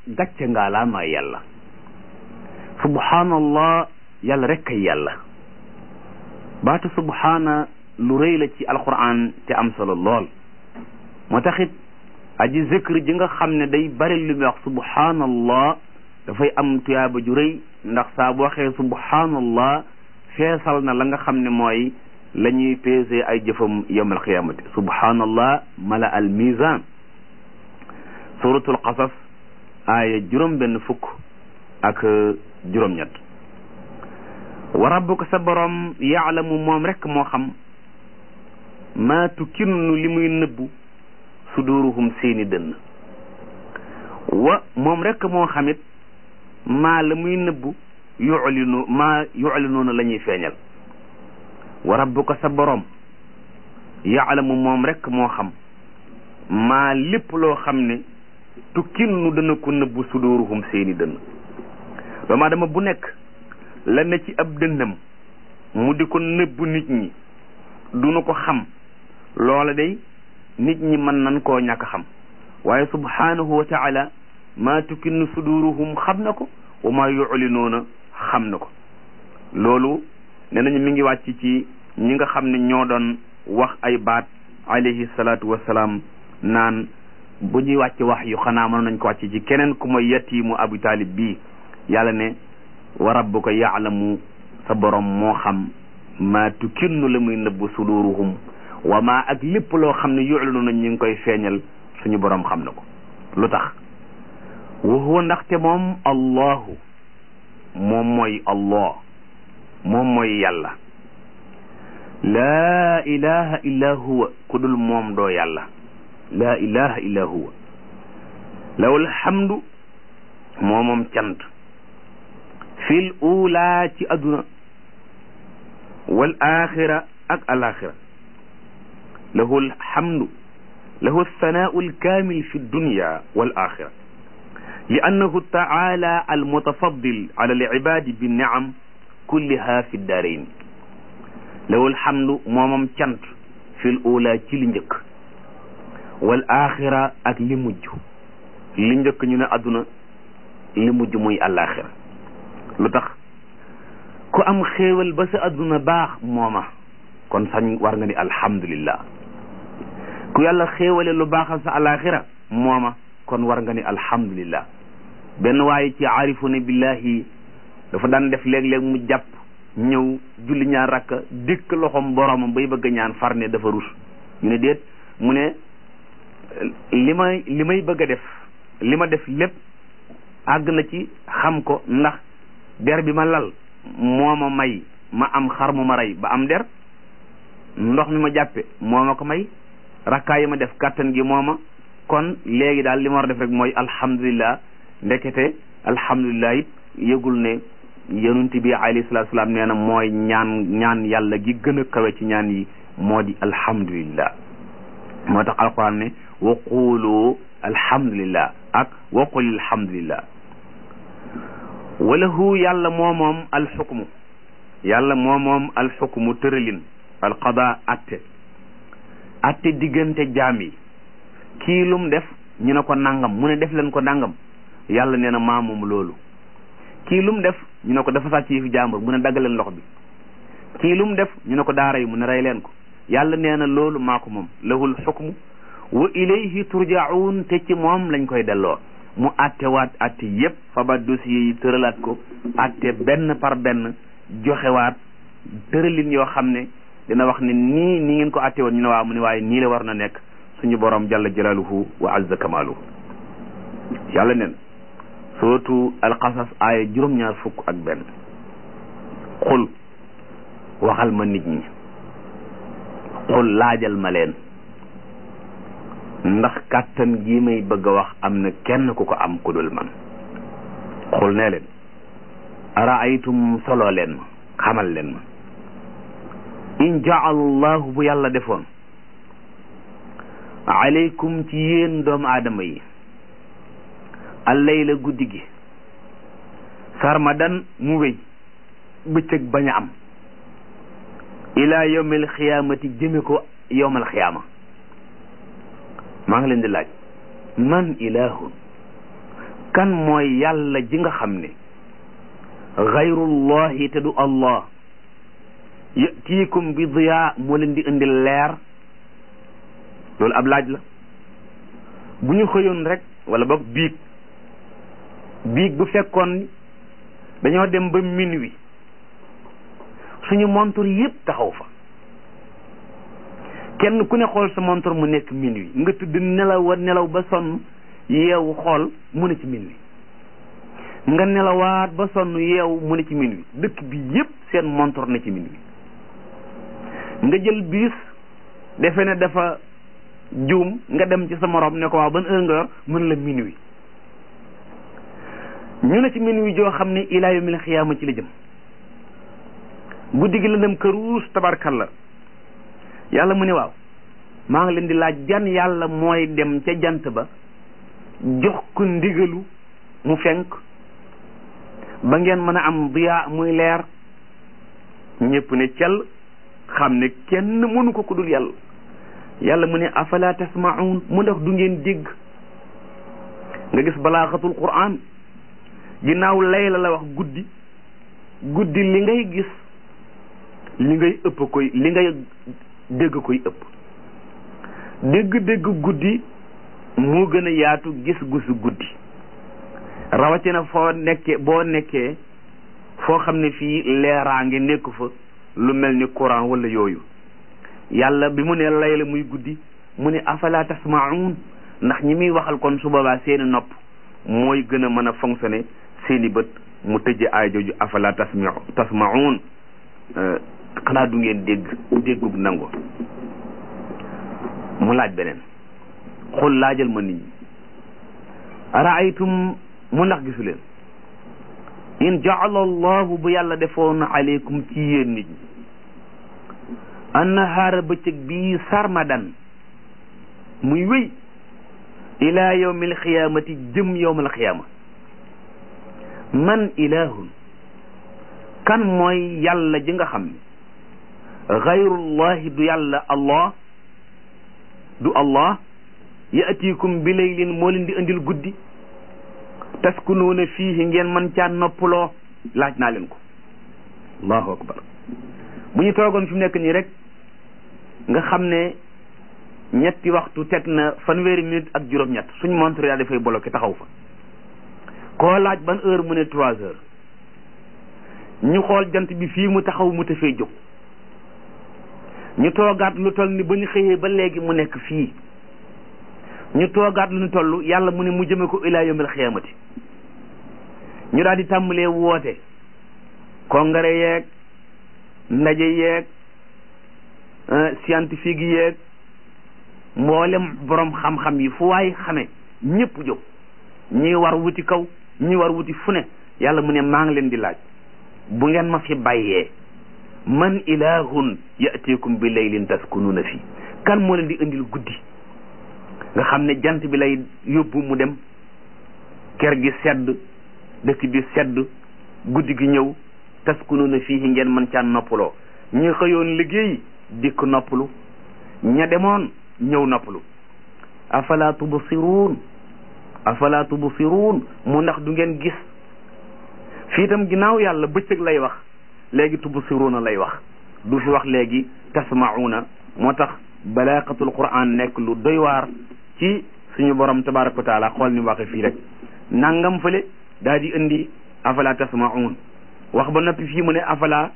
gàcce ngaa laa maa yàlla subhanallah yàlla rek kay yàlla baatu subhaana lu rëy la ci alquran te am solo lool moo taxit aji zikr ji nga xam ne day bari lu muy wax subhanallah dafay am tuyaaba ju rëy ndax saa bu waxee subhanallah feesal na la nga xam ne mooy la ñuy peese ay jëfam yawm alqiyamati subhanallah mala al mizan suratul qasas aaya juróom benn fukk ak juróom ñett wa rabbuka sa borom yaalamu moom rek moo xam maa tukinnu li muy nëbbu suduruhum seeni dënn wa moom rek moo xamit maa la muy nëbbu yuclinu maa yuclinuuna la ñuy feeñal wa rabbuka sa borom yaalamu moom rek moo xam maa lépp loo xam ne tukinnu dana ko nëbbu suduruhum seeni dënn doomu aadama bu nekk la ne ci ab dënnam mu di ko nëbbu nit ñi duñu ko xam loola day nit ñi mën nañ koo ñàkk xam waaye subhanahu wa taala maa tukinnu suduruhum xam na ko wa maa yuclinuuna xam na ko loolu ne nañu mi ngi wàcc ci ñi nga xam ne ñoo doon wax ay baat alayhi salaatu wassalaam naan bu ñuy wàcc wax yu xanaa mën nañ ko wàcc ci keneen ku mooy yatiimu abu taalib bii yàlla ne wa rabbuka yaalamu sa borom moo xam maa tukinnu la muy nëbbu suduruhum wa maa ak lépp loo xam ne yuclinu nañ ñu ngi koy feeñal suñu borom xam na ko lu tax wa huwa ndaxte moom allahu moom mooy allah moom mooy yàlla laa ilaha illa huwa ku dul moom doo yàlla laa ilaha illa huwa lawul hamdu moo moom cant fil ula ci adduna wal axira ak alaxira lahu alhamdu lahu alsanau alkamil fi dunya wal axira li annahu taala almutafaddil ala alibadi binniam kulliha fi ddarain lahu alhamdu moomam cant fil ula ci li njëkk wal axira ak li mujj li njëkk ñu ne adduna li mujj muy alaxira lu tax ku am xéewal ba sa adduna baax mooma kon sañ war nga ni alhamdulillah ku yàlla xéewale lu baaxal sa alaxira mooma kon war nga ni alhamdulillah benn waaye ci aarifuna billahi dafa daan def léeg-léeg mu jàpp ñëw julli ñaar rakka dikk loxom boromam bay bëgg a ñaan far ne dafa rus ñu ne déet mu ne li may li may bëgg a def li ma def lépp àgg na ci xam ko ndax der bi ma lal moo ma may ma am xar mu ma rey ba am der ndox mi ma jàppe moo ma ko may rakkaa yi ma def kàttan gi moo ma kon léegi daal li ma war a def rek mooy alhamdulillah ndekete alhamdulillah it yëgul ne yonent bi alayhi salaatu salaam nee na mooy ñaan ñaan yàlla gi gën a kawe ci ñaan yi moo di alhamdulillah moo tax alquran ne wa qulu alhamdulillah ak wa qul alhamdulillah walahu yàlla moo moom alxukmu yàlla moo moom alxukmu tëralin alqada atte atte diggante jaam yi kii lum def ñu ne ko nangam mu ne def leen ko nangam yàlla nee na maa moom loolu kii lum def ñu ne ko dafa sàcc yi fi jàmbur mu ne dagg leen lox bi kii lum def ñu ne ko daa rey mu ne rey leen ko yàlla nee na loolu maa ko moom lahul xukmu wa ilayhi turjaun te ci moom lañ koy delloo mu attewaat atte yépp fabat dossier yi tëralaat ko atte benn par benn joxewaat tëralin yoo xam ne dina wax ne nii nii ngeen ko atte woon ñu ne waaw mu ne waaye nii la war na nekk suñu borom jalla jalaaluhu wa azza kamaaluhu yàlla nen suratu alqasas aaya juróom-ñaar fukk ak benn xul waxal ma nit ñi xul laajal ma leen ndax kàttan gii may bëgg a wax am na kenn ku ko am ku dul man xul nee leen araaytum solo leen ma xamal leen ma in jaalallahu bu yàlla defoon aleykum ci yéen doomu aadama yi allayla guddi gi sarmadan mu wéy bëccëg bañ a am ila yawmil xiyaamati jëme ko yawmal xiyaama maa ngi leen di laaj man ilahun kan mooy yàlla ji nga xam ne xayrullahi te du allah yatiikum bi diyaa moo leen di indi leer loolu ab laaj la bu ñu xëyoon rek wala boog biig biig bu fekkoon dañoo dem ba minuit suñu montre yépp taxaw fa kenn ku ne xool sa montre mu nekk minuit nga tëdd nelaw a nelaw ba sonn yeewu xool mu ne ci minuit nga nelawaat ba sonn yeewu mu ne ci minuit dëkk bi yépp seen montre na ci minuit nga jël biis defe ne dafa juum nga dem ci sa morom ne ko waaw ban heure nga yor mën la minuit ñu ne ci minuit joo xam ne ilaa yawmil xiyaama ci la jëm guddi gi la dem këruus tabarkalla yàlla mu ne waaw maa ngi leen di laaj jan yàlla mooy dem ca jant ba jox ko ndigalu mu fenk ba ngeen mën a am diyaa muy leer ñépp ne cel xam ne kenn mënu ko ku dul yàlla yàlla mu ne afala tasmaun mu ndax du ngeen dégg nga gis balaaxatul quran ginnaaw layla la wax guddi guddi li ngay gis li ngay ëpp koy li ngay dégg koy ëpp dégg-dégg guddi moo gën a yaatu gis-gisu guddi rawatina foo nekkee boo nekkee foo xam ne fii leeraange nekku fa lu mel ni courant wala yooyu yàlla bi mu ne layla muy guddi mu ne afala tasmaun ndax ñi muy waxal kon su boobaa seeni nopp mooy gën a mën a fonctionner seeni bët mu tëjee aay jooju afala tasmi tasmaun xanaa du ngeen dégg déggug nangu mu laaj beneen xul laajal ma nit ñi araaytum mu ndax gisu leen in jaala allahu bu yàlla defoon aleykum ci yéen nit ñi annahaara bëccëg bii sarmadan muy wéy ila yawmil xiyaamati jëm yawmal xiyaama man ilahun kan mooy yàlla ji nga xam ne xayrullahi du yàlla allah du allah yaatikum bi laylin moo leen di indil guddi taskunuuna fiihi ngeen man caa noppaloo laaj naa leen ko allahu akbar bu ñu toogoon fi mu nekk nii rek nga xam ne ñetti waxtu teg na fanweeri minute ak juróom-ñett suñ montre yaa dafay bloqué taxaw fa koo laaj ban heure mu ne trois heures ñu xool jant bi fii mu taxaw mu tafee jóg ñu toogaat lu toll ni ba ñu xëyee ba léegi mu nekk fii ñu toogaat lu ñu toll yàlla mu ne mu jëme ko ilaa yawmil xiyaamati ñu daal di tàmbalee woote congrès yeeg ndaje yeeg scientifique yeeg mboolem borom xam-xam yi fu waay xame ñëpp jóg ñi war wuti kaw ñi war wuti fu ne yàlla mu ne maa ngi leen di laaj bu ngeen ma fi bàyyee man ilahun yatikum bi laylin taskunuuna fi kan moo leen di indil guddi nga xam ne jant bi lay yóbbu mu dem kër gi sedd dëkk bi sedd guddi gi ñëw taskunuuna fii ngeen mën caa noppaloo ñi xëyoon liggéey dikk noppalu ña demoon ñëw noppalu afala tubsiruun afala tubsiruun mu ndax du ngeen gis fii itam ginnaaw yàlla bëccëg lay wax léegi tubsiruuna lay wax du fi wax léegi tasmauna moo tax balaaqatul quran nekk lu doy waar ci suñu borom tabaraka wa taala xool ni waxe fii rek nangam fële daal di indi afala tasmaun wax ba noppi fii mu ne afala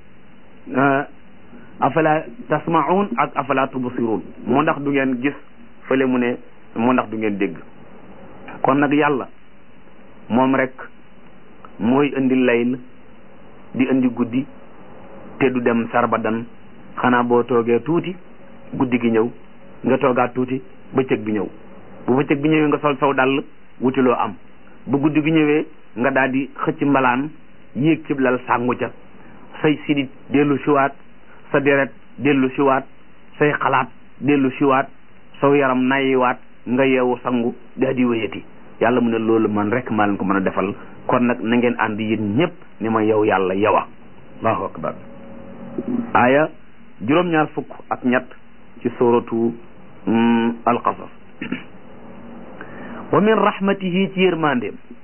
afala tasmaun ak afala tubsiruun moo ndax du ngeen gis fële mu ne moo ndax du ngeen dégg kon nag yàlla moom rek mooy indi layl di indi guddi te du dem sarbadan xanaa boo toogee tuuti guddi gi ñëw nga toogaat tuuti bëccëg bi ñëw bu bëccëg bi ñëwee nga sol saw dàll wutiloo am bu guddi gi ñëwee nga daal di xëcc mbalaan yéeg ci lal sàngu ca say sidit dellu siwaat sa deret dellu siwaat say xalaat dellu siwaat saw yaram nayiwaat nga yeewu sangu daal di wéyati yàlla mu ne loolu man rek maa leen ko mën a defal kon nag na ngeen ànd yéen ñëpp ni ma yow yàlla yowa allahu akbar aaya juróom-ñaar fukk ak ñett ci suratu alqasas wa min rahmatihi ci yërmandeem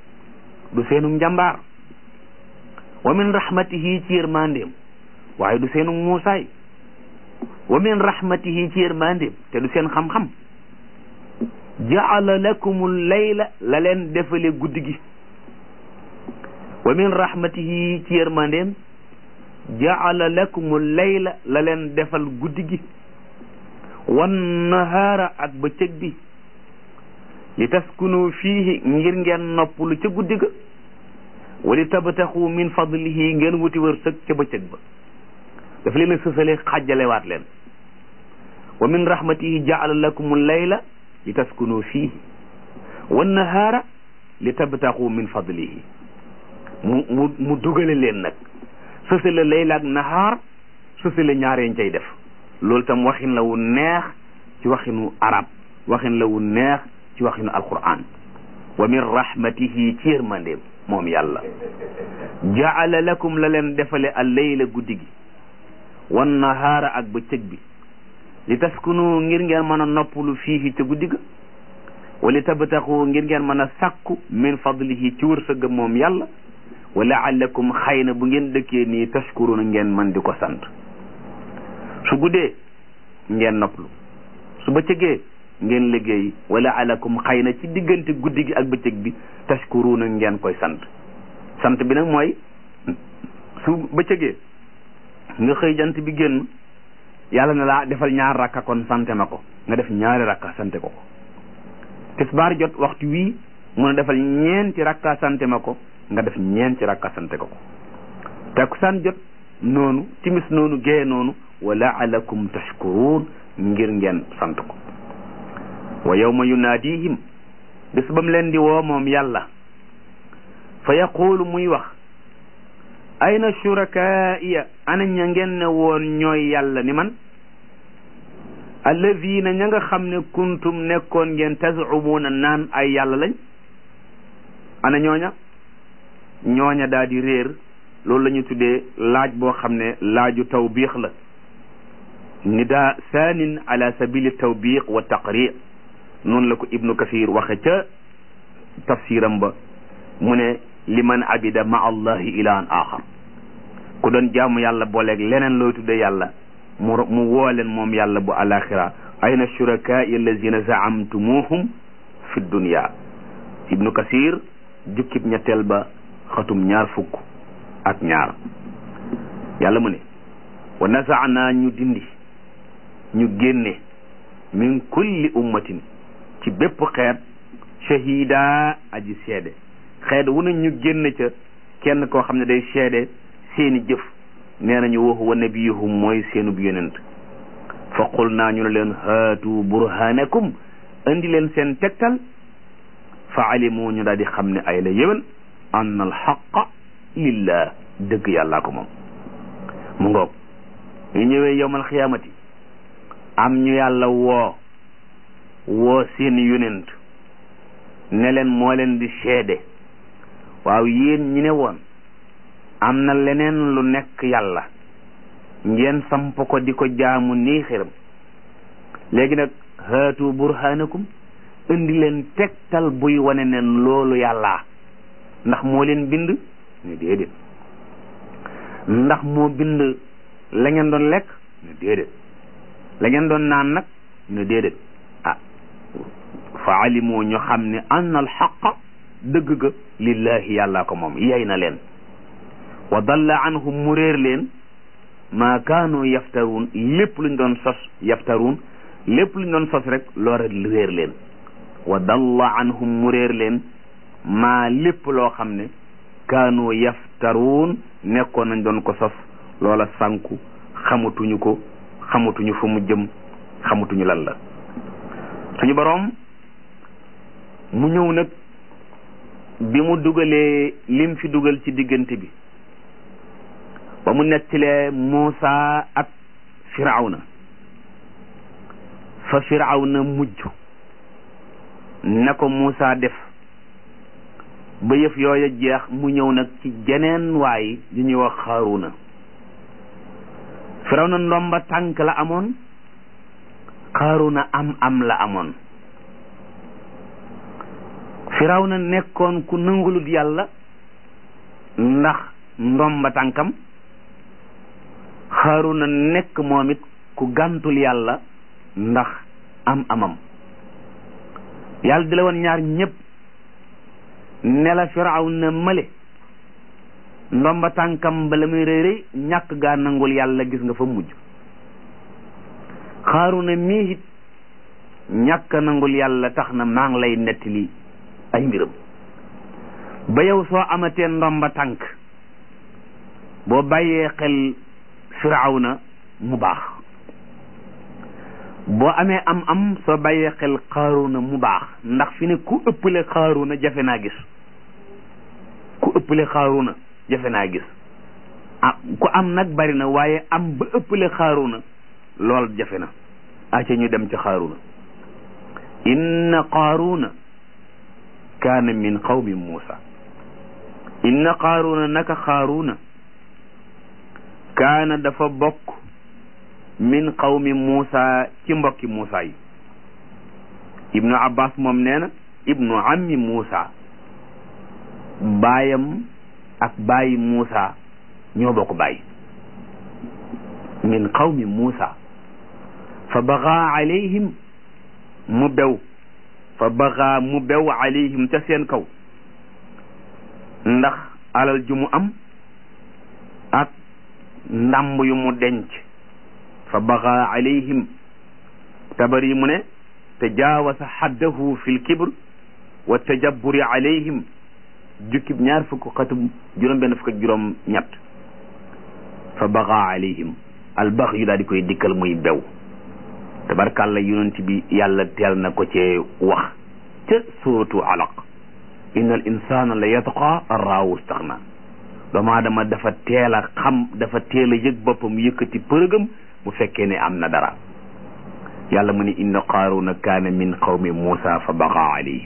du seenu njàmbaar wa min rahmatihi ci yërmandeem waaye du seenu muusaay wa min rahmatihi ci yërmandeem te du seen xam-xam jaala lakumul layla la leen defale guddi gi wa min rahmatihi ci yërmandeem jaala lakumul layla la leen defal guddi gi wan nahaara ak bëccëg bi li taskunu fiihi ngir ngeen noppalu ca guddi ga wali tabtaxu min fadlihi ngeen wuti wërsëg ca bëccëg ba dafa leen a sësale xàjjalewaat leen wa min rahmatihi jaala lakum layla li taskunu fiihi wan nahaara li tabtaxu min fadlihi mu mu mu dugale leen nag sësale layla ak nahaar sësale ñaareen cay def loolu tam waxin la wu neex ci waxinu arab waxin la wu neex ci waxinu alquran wa min rahmatihi ci yërmandeem moom yàlla jaala lakum la leen defale al layla guddi gi wan nahaara ak bëccëg bi li taskunu ngir ngeen mën a noppalu fiihi ca guddi ga wali tabtaxu ngir ngeen mën a sàkku min fadlihi ci wërsëgam moom yàlla wa laallakum xëy na bu ngeen dëkkee nii tashkuruna ngeen mën di ko sant su guddee ngeen noppalu su bëccëgee ngeen liggéey wala alakum xëy na ci diggante guddi gi ak bëccëg bi tashkuruna ngeen koy sant sant bi nag mooy su bëccëgee nga xëy jant bi génn yàlla na laa defal ñaar rakka kon sante ma ko nga def ñaari rakka sante ko ko tisbaar jot waxtu wii mun a defal ñeenti rakka sante ma ko nga def ñeenti rakka sante ko ko takkusaan jot noonu timis noonu gee noonu wa laalakum tashkurun ngir ngeen sant ko wa yawma yunaadihim bis bam leen di woo moom yàlla fa yaqulu muy wax ayna shurakaaiya ana ña ngeen ne woon ñooy yàlla ni man alladina ña nga xam ne kuntum nekkoon ngeen tazumuuna naan ay yàlla lañ ana ñooña ñooña daal di réer loolu la ñu tuddee laaj boo xam ne laaju tawbiix la nida saanin ala sabili tawbiq wa taqrir noonu la ko ibnu kasir waxe ca tafsiram ba mu ne liman abida ma allahi ilahan axar ku doon jaamu yàlla booleeg leneen looy tudde yàlla mu mu woo leen moom yàlla bu alaxira ayna shurakaai allazina zaamtumuhum fi dunya ibnu kasir jukkib ñetteel ba xatum ñaar fukk ak ñaar yàlla mu ne wa nazaana ñu dindi ñu génne min kulli ummatin ci bépp xeet shahida aji seede xeet wu ne ñu génne ca kenn koo xam ne day seede seeni jëf nee nañu wax wa nabiyuhum mooy seenub yonent fa qul naa ñu ne leen haatu burhanakum indi leen seen tegtal fa alimu ñu daal di xam ne ay la yéwén ann al xaqa lillah dëgg yàllaa ko moom mu ngoog ñu ñëwee yowmal xiyaamati am ñu yàlla woo woo seen yonent ne leen moo leen di seede waaw yéen ñi ne woon am na leneen lu nekk yàlla ngeen samp ko di ko jaamu nii xiram léegi nag haatu burhanakum indi leen tegtal buy wane ne loolu yàllaa ndax moo leen bind ne déedéet ndax moo bind la ngeen doon lekk ne déedéet la ngeen doon naan nag ne déedéet ah fa alimu ñu xam ne anna al xaqa dëgg ga lillahi yàllaa ko moom yey na leen wa dalla anhum mu réer leen maa kaanu yaftaruun lépp luñ doon sos yaftaruun lépp luñ doon sos rek loola réer leen wa dalla anhum mu réer leen maa lépp loo xam ne kaanu yaftaruun nekkoon nañ doon ko sos loola sànku xamatuñu ko xamatuñu fu mu jëm xamatuñu lan la suñu boroom mu ñëw nag bi mu dugalee lim fi dugal ci diggante bi ba mu nettilee Muusa ak Firawna fa Firawna mujj na ko Muusa def ba yëf yooya jeex mu ñëw nag ci jeneen waay yu ñuy wax Xaaruna Firawna ndomba tànk la amoon Xaaruna am am la amoon Firawna nekkoon ku nangulut yàlla ndax ndomba tànkam xaaruna nekk moom it ku gàntul yàlla ndax am amam yàlla di la woon ñaar ñëpp ne la firaw na male ndomba tànkam ba la muy rëy rëy ñàkk gaa nangul yàlla gis nga fa mujj xaaruna mii it ñàkk nangul yàlla tax na maa ngi lay nettali ay mbiram ba yow soo amatee ndomba tànk boo bàyyee xel firawna mu baax boo amee am am soo bàyyee xel xaaruna mu baax ndax fi ne ku ëppale xaaruna jafe naa gis ku ëppale xaaruna jafe naa gis ah ku am nag bari na waaye am ba ëppale xaaruna lool jafe na aca ñu dem ci xaaruna inna qaaruna kaana min qawmi muusa inna qaaruna naka xaaruna kaana dafa bokk min qawmi muusa ci mbokki muusa yi ibnu abbas moom nee na ibnu ammi muusa baayam ak baayi muusa ñoo bokk baay min qawmi muusa fa bagaa alayhim mu bew fa bagaa mu bew alayhim ca seen kaw ndax alal ju mu am ak ndàmb yu mu denc fa bagaa alayhim tabar yi mu ne tajaawasa xaddahu fi lkibr wa tajabburi alayhim jukkib ñaar fukk xatub juróom benn fukk ak juróom ñett fa bagaa alayhim albax yu daal di koy dikkal muy bew tabarkàlla yonent bi yàlla teel na ko cee wax ca suratu alaq inna al insana la yatqa arraawu staxna doomu aadama dafa teel a xam dafa teel a yëg boppam yëkkati përëgam bu fekkee ne am na dara yàlla mu ne inna qaaruna kaana min qawmi muusa fa baqa alayhim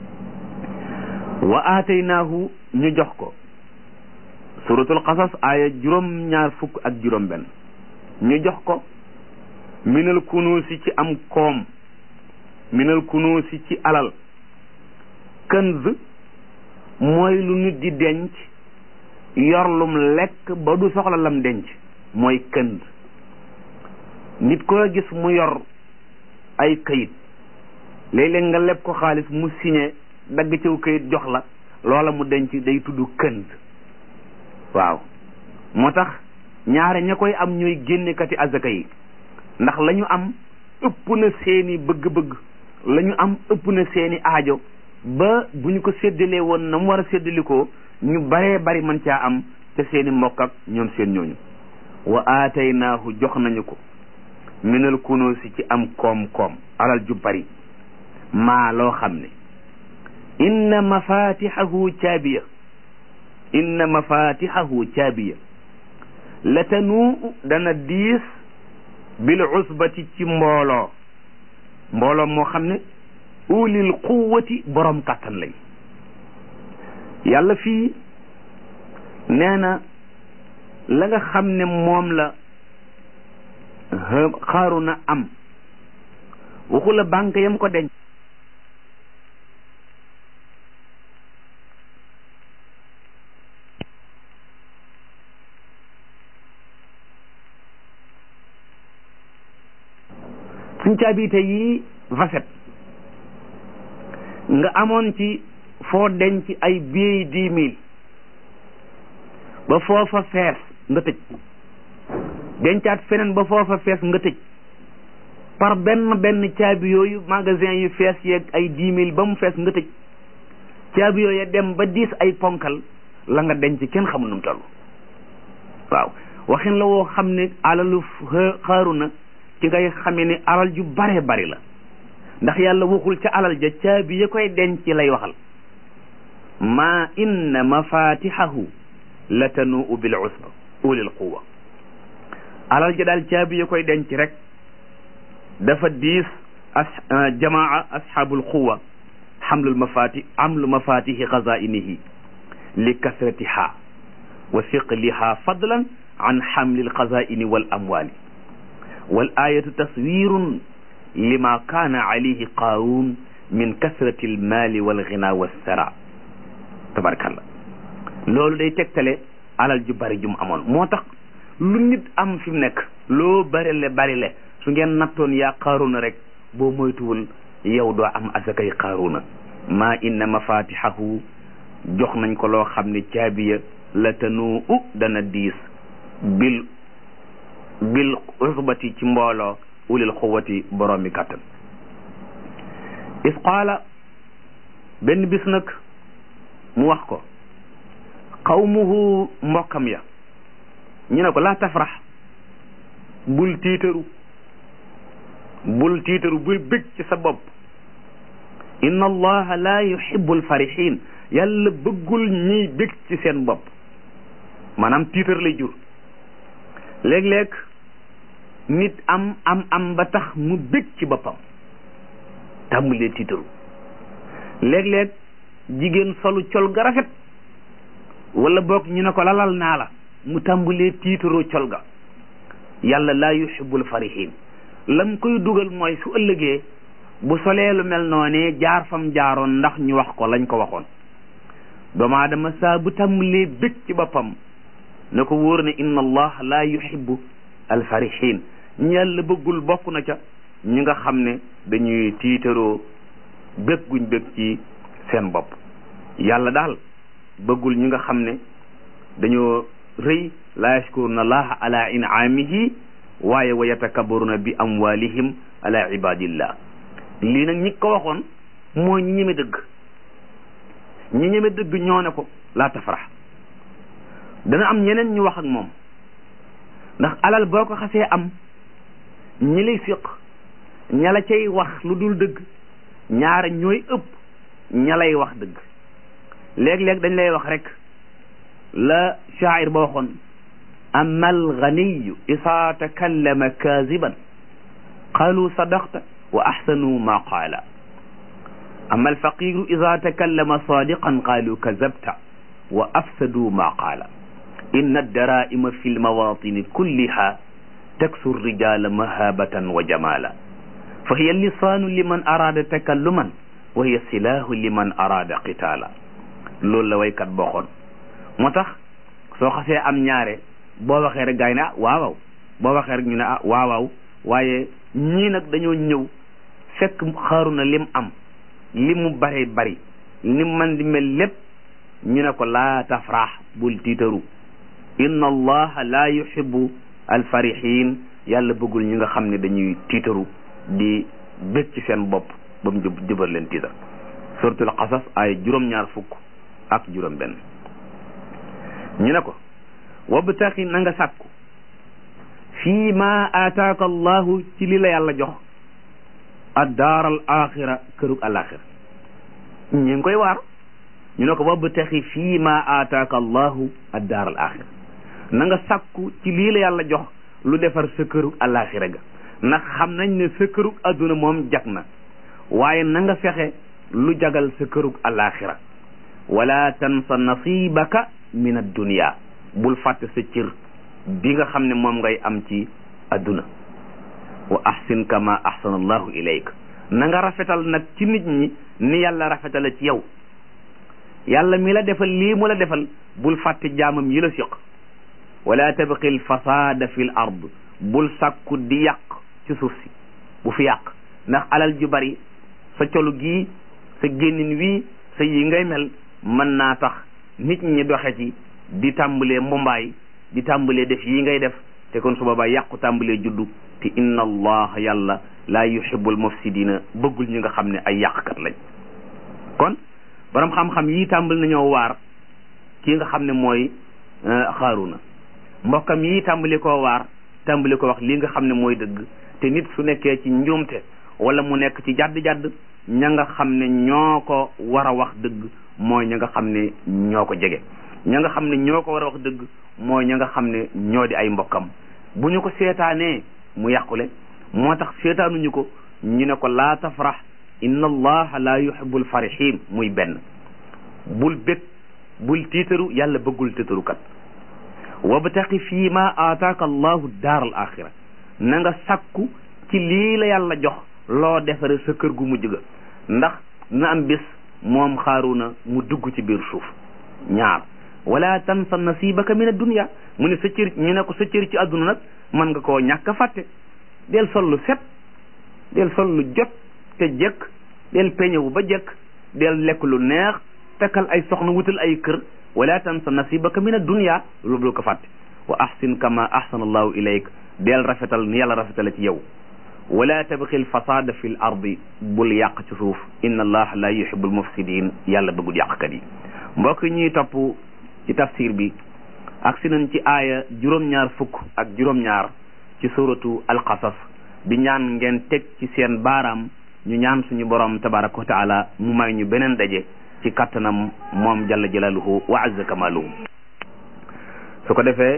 wa aataynaahu ñu jox ko suratul qasas aaya juróom ñaar fukk ak juróom benn ñu jox ko minal kunuusi ci am koom minal kunuusi ci alal kënz mooy lu nit di denc yor lum lekk ba du soxla lam denc mooy kënz nit koo gis mu yor ay kayit léeg-léeg nga leb ko xaalis mu signé dagg ciw kayit jox la loola mu denc day tudd kënz waaw moo tax ñaare ña koy am ñooy génnekati azaka yi ndax la ñu am ëpp na seeni bëgg-bëgg la ñu am ëpp na seeni aajo ba bu ñu ko séddalee woon na mu war a séddalikoo ñu baree bari mën caa am te seeni mbokk ak ñoom seen ñooñu wa aataynaahu jox nañu ko minal kunoosi ci am koom-koom alal ju bari maa loo xam ne inna mafatixahu caabiya inna mafatixahu caabiya la tanuu dana diis bil usbati ci mbooloo mbooloo moo xam ne ulil quwati borom kàttan lañ yàlla fii nee na la nga xam ne moom la xaaruna am waxu la banque yam ko denc suñ caabite yi vaset nga amoon ci foo denc ay billets dix mille ba foofa fees nga tëj dencaat feneen ba foofa fees nga tëj par benn benn caabi yooyu magasin yu fees yeeg ay dix mille ba mu fees nga tëj caabi yooyu dem ba diis ay ponkal la nga denc kenn xamul nu mu toll waaw waxin la woo xam ne alalu xaaru na ci ngay xamee ne alal ju bare bari la ndax yàlla waxul ca alal ja caabi ya koy denc lay waxal ma inna mafatihahu la tanuu bil usba ulil quwa alal ja daal caabi ya koy denc rek dafa diis as jamaa ashabul quwa xamlul mafati amlu mafatihi xazainihi li kasratiha wa siqliha fadlan an xamlil xazaini wal amwali wal ayatu taswirun lima kaana alayhi qaaruun min kasrati almaali walgina wassara tabarakallah loolu day tegtale alal ju bari ju mu amoon moo tax lu nit am fi mu nekk loo bari le bari le su ngeen nattoon yaa qaaruna rek boo moytuwul yow doo am asakay qaaruna maa inna mafatihahu jox nañ ko loo xam ne caabiya la tanu u dana diis bil bil usbati ci mbooloo ulil xuwati boroomi kàttan is qaala benn bis nag mu wax ko qawmuhu mbokkam ya ñu ne ko laa tafrax bul tiitaru bul tiitaru bul bég ci sa bopp inna allaha la yuhibbul farihin yàlla bëggul ñiy bég ci seen bopp maanaam tiitar lay jur léeg-léeg nit am am am ba tax mu bég ci boppam tàmbulee tiitaru léeg-léeg jigéen solu col ga rafet wala boog ñu ne ko lalal naa la mu tàmbulee tiitaroo col ga yàlla laa yuhibbul farihin lam koy dugal mooy su ëllëgee bu solee lu mel noonee jaar fam jaaroon ndax ñu wax ko lañ ko waxoon doomu aadama saa bu tàmbalee bég ci boppam na ko wóor ne inna allah laa yuhibbu alfarihin ñu yàlla bëggul bokk na ca ñi nga xam ne dañuy tiitaroo bég guñ bég ci seen bopp yàlla daal bëggul ñi nga xam ne dañoo rëy laa yashkuruna allaha ala in'amihi waaye wa yatakabbaruna bi amwalihim ala ibadillah lii nag ñi ko waxoon moo ñi ñeme dëgg ñi ñeme dëgg ñoo ne ko laa tafrax dana am ñeneen ñu wax ak moom ndax alal boo ko xasee am ñi lay fiq ña la cay wax lu dul dëgg ñaara ñooy ëpp ña lay wax dëgg léeg-léeg dañ lay wax rek la shaa'ir ba waxoon amma alganiyu isaa takallama kaziban qaalu sadaqta wa axsanu ma qaala amma alfaqiru ida takallama sadiqan qaalu kazabta wa afsadu ma qaala inna addaraa'ima fi lmawatini kulliha taksu rijala mahabatan wa jamala fa hiya lisaanu liman araada takalluman wa hiya silaahu liman araada qitaala loolu la waykat bokkoon moo tax soo xasee am ñaare boo waxee rek gaa yi ne ah waawaw boo waxee rek ñu ne ah waawaaw waaye ñii nag dañoo ñëw fekk xaaruna lim am li mu bare bari ni man di mel lépp ñu ne ko laa tafrax bul tiitaru inna allaha la yuhibbu alfarihin yàlla bëggul ñi nga xam ne dañuy tiitaru di bég ci seen bopp ba mu jub jëbal leen tiitar suratul qasas ay juróom-ñaar fukk ak juróom benn ñu ne ko wabtaxi na nga sàkku fii ma aataaka allahu ci li la yàlla jox addaar al axira kërug alaxira ñu ngi koy waar ñu ne ko wabtaxi fii ma aataaka allahu addaar al axira na nga sàkku ci lii la yàlla jox lu defar sa kërug alaxira ga ndax xam nañ ne sa kërug adduna moom jag na waaye na nga fexe lu jagal sa kërug alaxira wala tansa nasibaka min addunia bul fàtte sa cër bi nga xam ne moom ngay am ci adduna wa ahsin kama ahsana allahu ilayk na nga rafetal nag ci nit ñi ni yàlla rafetala ci yow yàlla mi la defal lii mu la defal bul fàtte jaamam yi la siq wala tabqi l fasada fi l ard bul sàkku di yàq ci suuf si bu fi yàq ndax alal ju bari sa colu gii sa génnin wii sa yi ngay mel mën naa tax nit ñi doxe ci di tàmbalee mbumbaay di tàmbalee def yi ngay def te kon su boobaa yàqu tàmbalee juddu te inna allah yàlla laa yuhibbul mufsidina bëggul ñi nga xam ne ay yàqkat lañ kon borom xam-xam yi tàmbali nañoo waar kii nga xam ne mooy xaaruna mbokkam yi tàmbali koo waar tàmbali ko wax lii nga xam ne mooy dëgg te nit su nekkee ci njuumte wala mu nekk ci jadd-jadd ña nga xam ne ñoo ko war a wax dëgg mooy ña nga xam ne ñoo ko jege ña nga xam ne ñoo ko war a wax dëgg mooy ña nga xam ne ñoo di ay mbokkam bu ñu ko seetaanee mu yàqule moo tax seetaanuñu ko ñu ne ko laa tafrax inna allaha la yuhibbul farihin muy benn bul bég bul tiitaru yàlla bëggul tiitarukat wabtaqi fii ma aataaka allahu daar al axira na nga sakku ci lii la yàlla jox loo defare sa kër gu mujj ga ndax na am bis moom xaaruna mu dugg ci biir suuf ñaar wala tansa nasibaka min ad-dunya mu ne sa cër ñu ne ko sa cër ci àdduna nag mën nga koo ñàkk a fàtte del sol lu set del sol lu jot te jekk del peñewu ba jekk del lekk lu neex takkal ay soxna wutal ay kër wala tansa nasibaka min ad-dunya lu bul ko fàtte wa ahsin kama ahsana allahu ilayk del rafetal ni yàlla rafetale ci yow wala tabxi l fasada fi l ardi bul yàq ci suuf inna allah la yuhibu lmufsidin yàlla bëggul yàqkat yi mbokk ñuy topp ci tafsir bi ak si nañ ci aaya juróom-ñaar fukk ak juróom-ñaar ci suratu alqasas di ñaan ngeen teg ci seen baaraam ñu ñaan suñu borom tabaraka wa taala mu may ñu beneen daje ci kattanam moom jalla jalaluhu wa azza kamaluhu su ko defee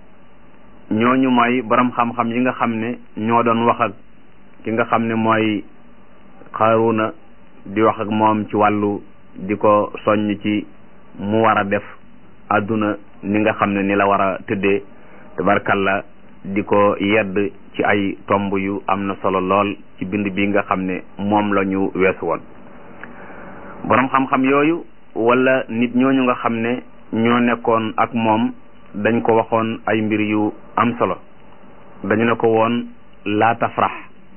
ñooñu mooy borom xam-xam yi nga xam ne ñoo doon wax ak ki nga xam ne mooy xaaruna di wax ak moom ci wàllu di ko soññ ci mu war a def àdduna ni nga xam ne ni la war a tëddee tabarkalla di ko yedd ci ay tomb yu am na solo lool ci bind bi nga xam ne moom la ñu weesu woon borom xam-xam yooyu wala nit ñooñu nga xam ne ñoo nekkoon ak moom dañ ko waxoon ay mbir yu am solo dañu ne ko woon laa tafrax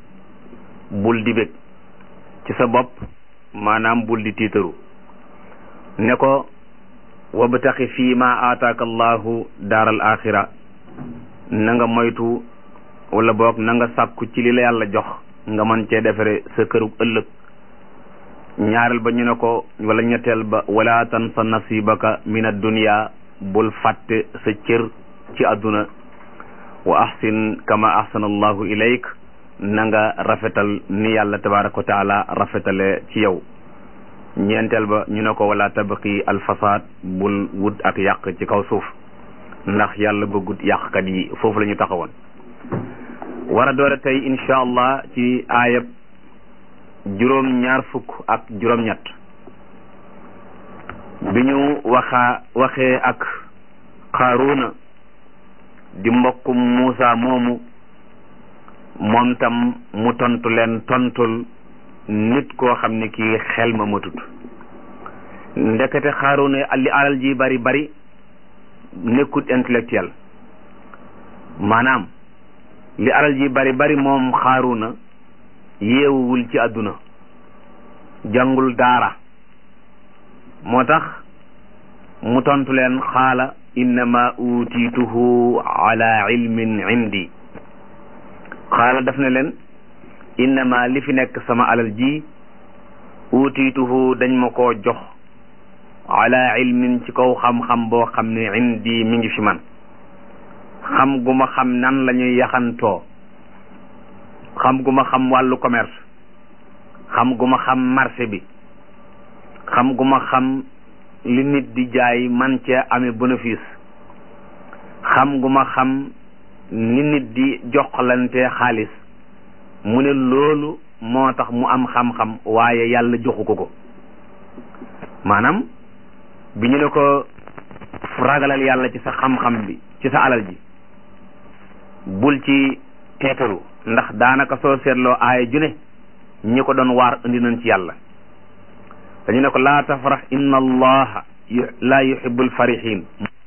bul di bég ci sa bopp maanaam bul di tiitaru ne ko wabtaxi fii ma aataaka allahu daaral axira na nga moytu wala boog na nga sàkku ci li la yàlla jox nga mën cee defare sa kërug ëllëg ñaareel ba ñu ne ko wala ñetteel ba wala tansa nasibaka min ad-dunya bul fàtte sa cër ci àdduna wa ahsin kama ahsana allahu ilayk na nga rafetal ni yàlla tabaraka wa taala rafetale ci yow ñeenteel ba ñu ne ko wala tabaqi alfasad bul wut ak yàq ci kaw suuf ndax yàlla bëggut yàqkat yi foofu la ñu taxawoon war a doore tey insha allah ci aayab juróom ñaar fukk ak juróom ñett bi ñu waxa waxee ak Qaaruna di mbokkum Muusa moomu moom tam mu tontu leen tontul nit koo xam ne kii xel ma matut ndekete Qaaruna li alal ji bari bari nekkut intellectuel maanaam li alal ji bari bari moom Qaaruna yeewuwul ci àdduna jàngul daara moo tax mu tontu leen xaala innama utiituhu ala ilmin indi xaala daf ne leen innama li fi nekk sama alal ji utiituhu dañ ma koo jox ala ilmin ci kaw xam-xam boo xam ne indi mi ngi fi man xam gu ma xam nan la ñuy yaxantoo xam gu ma xam wàllu commerce xam gu ma xam marché bi xam gu ma xam li nit di jaay man cee amee bénéfice xam gu ma xam ni nit di joxlante xaalis mu ne loolu moo tax mu am xam-xam waaye yàlla joxu ko ko maanaam bi ñu ne ko ragalal yàlla ci sa xam-xam bi ci sa alal ji bul ci teetaru ndax daanaka soo seetloo aaya ju ne ñi ko doon waar indi nañ ci yàlla dañu ne ko laa tafrax inna allaha la yuhibbul farihin